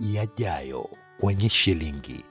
yajayo kwenye shilingi.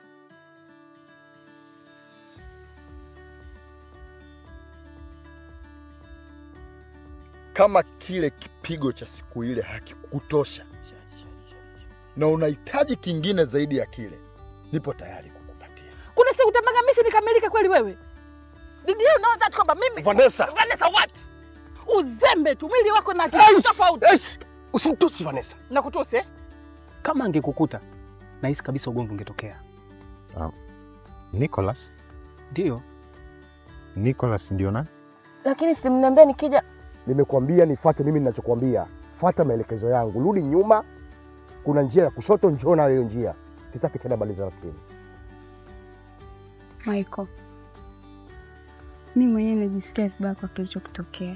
Kama kile kipigo cha siku ile hakikutosha na unahitaji kingine zaidi ya kile, nipo tayari kukupatia. Kuna siku utambaga mission ikamilike kweli wewe? Did you know that kwamba mimi Vanessa. Vanessa what? Uzembe tu mwili wako na Eish! kitu tofauti. Eish! Usinitusi Vanessa. Na kutusi eh? Kama angekukuta nahisi kabisa ugomvi ungetokea. Nicholas? Ndio. Nicholas ndio nani? Lakini simniambia nikija Nimekuambia nifuate mimi ninachokuambia. Fuata maelekezo yangu. Rudi nyuma. Kuna njia ya kushoto, njoo nayo hiyo njia. Sitaki tena bali za rafiki. Michael, mi mwenyewe najisikia vibaya kwa kilichokutokea.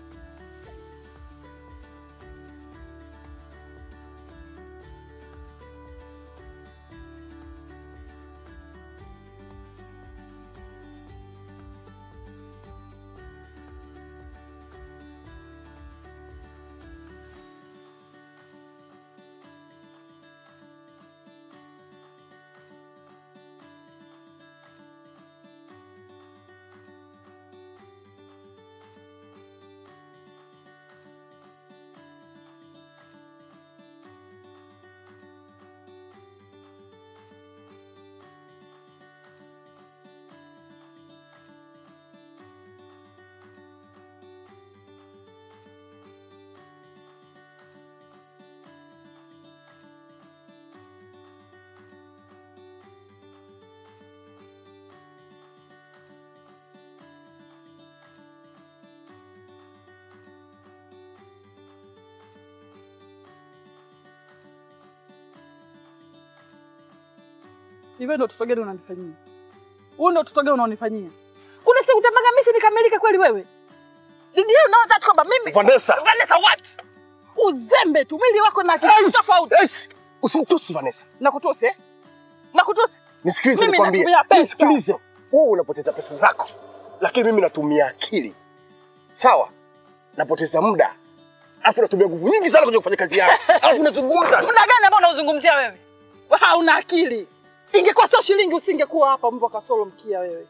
Hivyo ndio utoto gani unanifanyia? Huu ndio utoto gani unaonifanyia? Kuna siku utambaga mission ikamilike kweli wewe? Did you know that kwamba mimi Vanessa. Vanessa what? Uzembe tu mwili wako na kitu Eish! tofauti. Eish! Usinitusi Vanessa. Na kutusi eh? Na kutusi? Nisikilize Mimi nikwambie. natumia pesa. Nisikilize. Wewe unapoteza pesa zako. Lakini mimi natumia akili. Sawa? Napoteza muda. Alafu natumia nguvu nyingi sana kwenye kufanya kazi yako. Alafu unazungumza. Muda gani ambao unauzungumzia wewe? Wewe hauna akili. Ingekuwa sio shilingi usingekuwa hapa mbwa kasoro mkia wewe.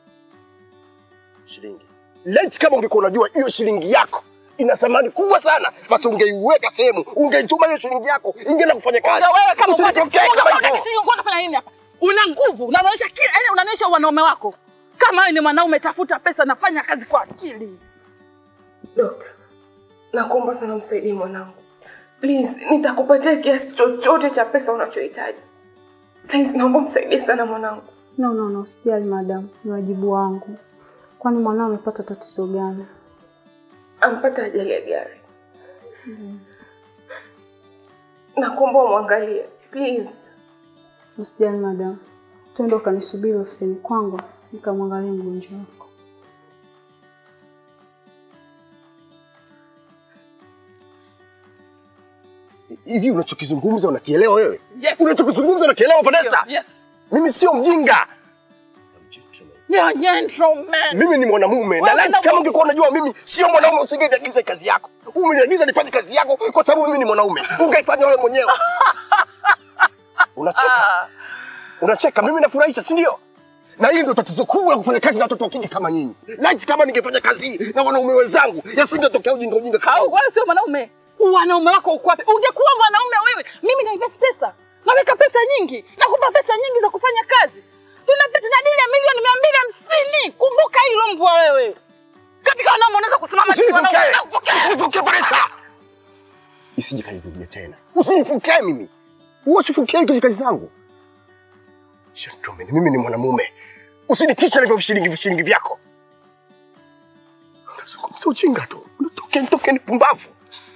Shilingi. Laiti kama ungekuwa unajua hiyo shilingi yako ina thamani kubwa sana, basi ungeiweka sehemu, ungeituma hiyo shilingi yako, ingeenda kufanya kazi. Ndio wewe kama upate Usinitokee kama unapata hivyo. kishingo unafanya nini hapa? Una nguvu, unaonyesha kile, yani unaonyesha wanaume wako. Kama wewe ni mwanaume tafuta pesa nafanya kazi kwa akili. Dokta, nakuomba sana msaidie mwanangu. Please, nitakupatia kiasi chochote cha pesa unachohitaji. Please, naomba msaidie sana mwanangu. No, no, no, usijali madam, ni wajibu wangu. Kwani mwanao amepata tatizo gani? Ampata ajali ya gari. Nakuomba umwangalie. Please. Usijali madam, twende ukanisubiri ofisini kwangu nikamwangalia mgonjwa wako. Hivi unachokizungumza unakielewa wewe? Yes. Unachokizungumza unakielewa Vanessa? Yes. Mimi sio mjinga. You're a gentleman. Mimi ni mwanamume na Wewe laiti na- kama ungekuwa unajua mimi sio mwanaume usingeniagiza kazi yako. Umeniagiza nifanye kazi yako kwa sababu mimi ni mwanaume. Ungeifanya wewe mwenyewe. Unacheka. Unacheka, mimi nafurahisha, si ndio? Na hili ndio tatizo kubwa la kufanya kazi na watoto wa kike kama nyinyi. Laiti kama ningefanya kazi hii na wanaume wenzangu, yasingetokea ujinga ujinga kama Au huu. wewe sio mwanaume. Wanaume wako uko wapi? Ungekuwa mwanaume wewe. Mimi na invest pesa. Naweka pesa nyingi. Nakupa pesa nyingi za kufanya kazi. Tuna tuna dili ya milioni mia mbili hamsini. Kumbuka hilo mbwa wewe. Katika wanaume unaweza kusimama tu wanaume. Usinifuke. Usinifuke Vanessa. Isije kanirudia tena. Usinifuke mimi. Usifukie kwenye kazi zangu. Gentleman, mimi ni mwanamume. Usinitishe na hivyo vishilingi vishilingi vyako. Unazungumza ujinga tu. Unatoke nitoke ni pumbavu.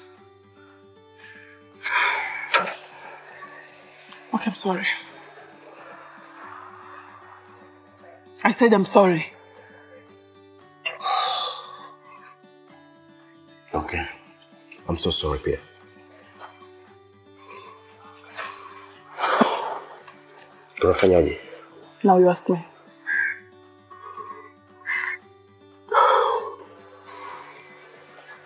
Okay, I'm sorry. I said I'm sorry. Okay. I'm so sorry pia. Tunafanyaje? Now you ask me.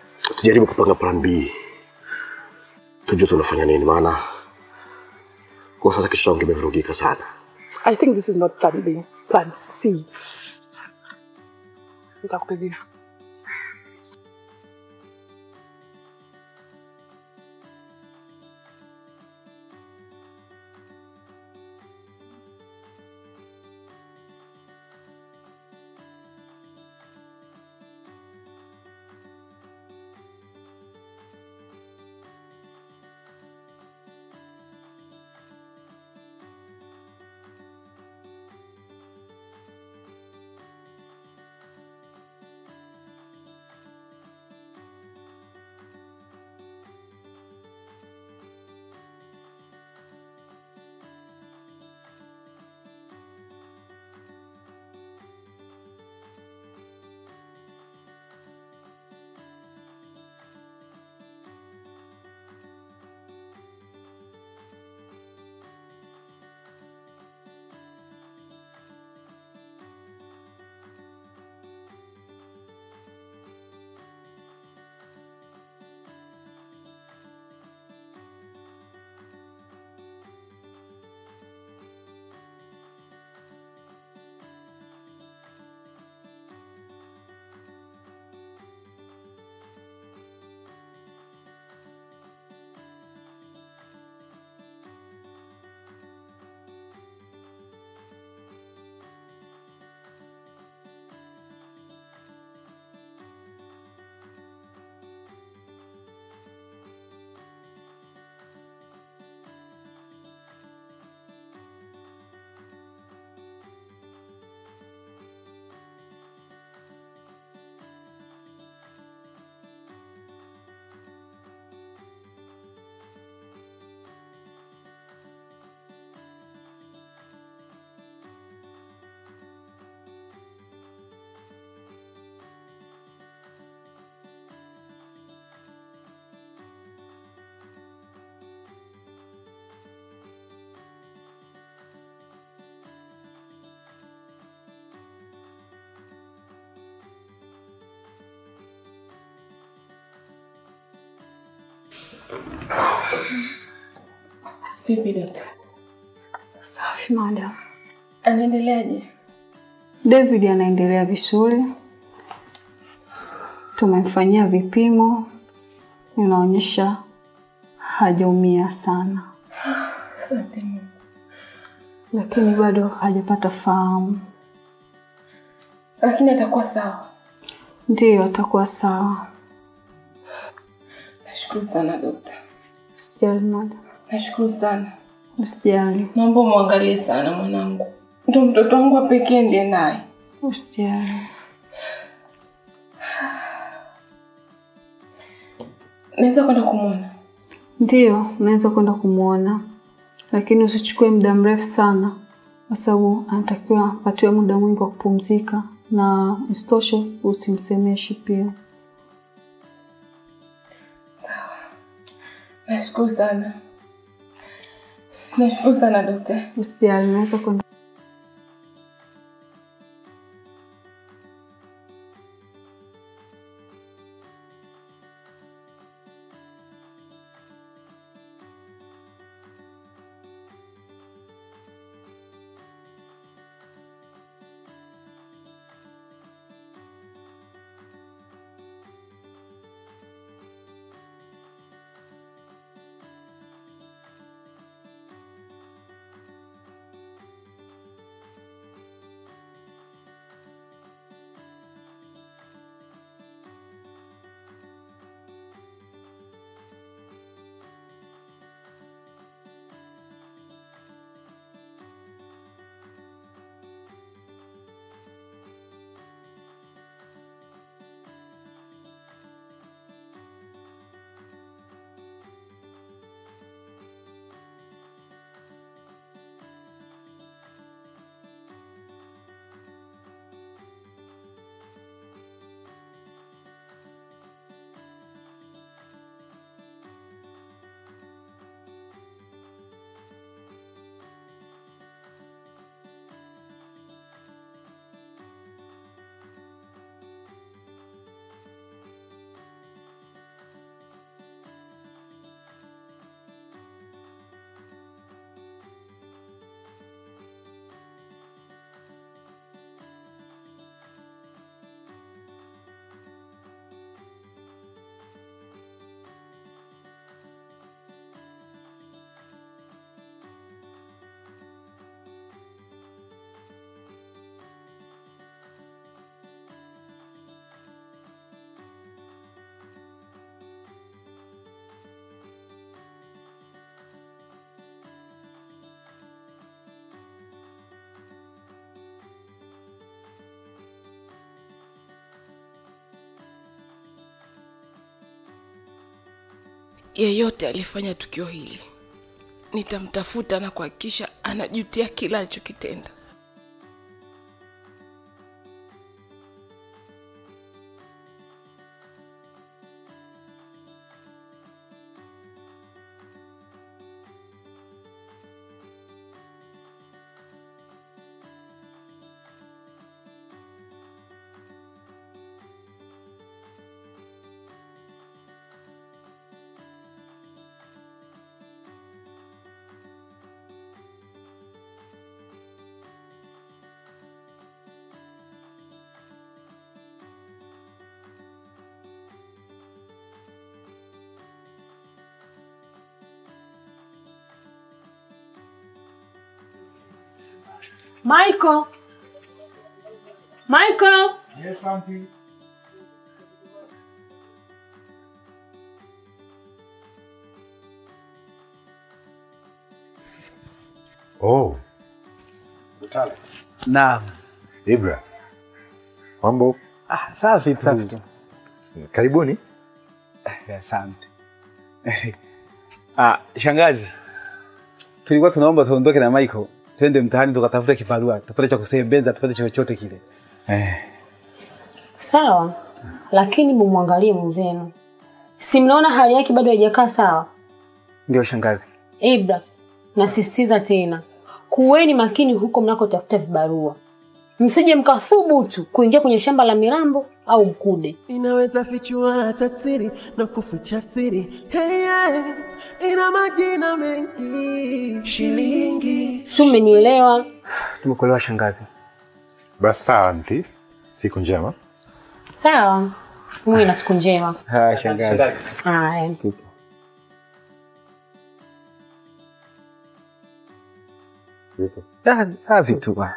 Tujaribu kupanga plan B. Tujue tunafanya nini maana Kwa sasa kichwa changu kimevurugika sana. I think this is not plan B, plan C. Nitakupigia. Vipi dokta, Safi madam. anaendeleaje? David anaendelea vizuri, tumemfanyia vipimo, inaonyesha hajaumia sana, Asante Mungu. lakini bado hajapata fahamu. Lakini atakuwa sawa. Ndiyo, atakuwa sawa. Nashukuru sana dokta, Usijali madam, nashukuru sana. usijali, Naomba umwangalie sana mwanangu, ndo mtoto wangu wa pekee ndiye naye. usijali. Naweza kwenda kumwona? Ndiyo, unaweza kwenda kumwona, lakini usichukue muda mrefu sana, kwa sababu anatakiwa apatiwe muda mwingi wa kupumzika, na isitoshe usimsemeshi pia. Nashukuru sana, nashukuru sana dokta. Usijali, unaweza kwenda. yeyote aliyefanya tukio hili nitamtafuta na kuhakikisha anajutia kila alichokitenda. Michael. Michael. Yes, auntie. Oh, Naam. Ibra. Mambo, Ah, safi tu. Safi tu. karibuni. Eh, Asante. Ah, shangazi. Tulikuwa tunaomba tuondoke na Michael. Twende mtaani tukatafuta kibarua, tupate cha kusembeza, tupate chochote kile. Eh. Sawa, lakini mumwangalie mwenzenu, si mnaona hali yake bado haijakaa sawa? Ndio shangazi. Ibra, nasisitiza tena, kuweni makini huko mnakotafuta vibarua, msije mkathubutu kuingia kwenye shamba la mirambo au mkude. inaweza fichua hata siri na kuficha siri hey, yeah. ina majina mengi shilingi Si mmenielewa? Tumekuelewa shangazi. Basi sawa, anti. Siku njema. Sawa, muwe na siku njema. Haya shangazi. Haya. Ah, safi tu. ah.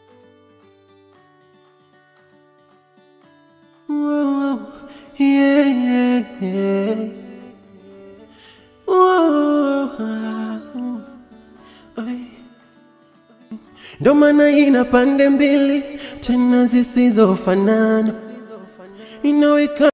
Whoa, yeah, yeah, yeah. Whoa, ay. Ndo maana ina pande mbili tena zisizofanana inaweka